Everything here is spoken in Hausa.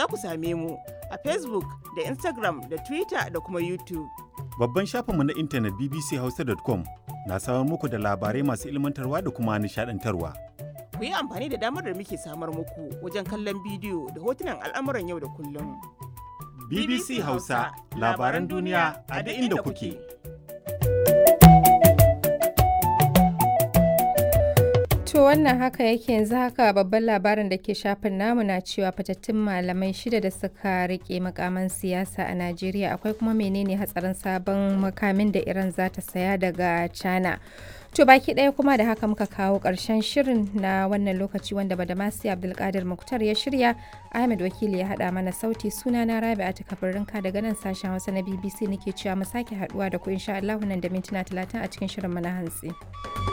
za ku same mu a Facebook da Instagram da Twitter da kuma YouTube. Babban shafinmu na intanet bbchausa.com na samar muku da labarai masu ilmantarwa da kuma nishadantarwa. Ku yi amfani da damar da muke samar muku wajen kallon bidiyo da hotunan al'amuran yau da kullum. BBC Hausa labaran duniya a duk inda kuke. To wannan haka yake yanzu haka babban labarin da ke shafin namu na cewa fatattun malamai shida da suka rike makaman siyasa a Najeriya akwai kuma menene hatsarin sabon makamin da Iran za ta saya daga China. To baki ɗaya kuma da haka muka kawo ƙarshen shirin na wannan lokaci wanda Badamasi Abdulkadir Muktar ya shirya Ahmed Wakili ya haɗa mana sauti suna na Rabi'a ta kabarinka daga nan sashen Hausa na BBC nake cewa mu sake haɗuwa da ku insha Allah nan da mintuna talatin a cikin shirin mu na hantsi.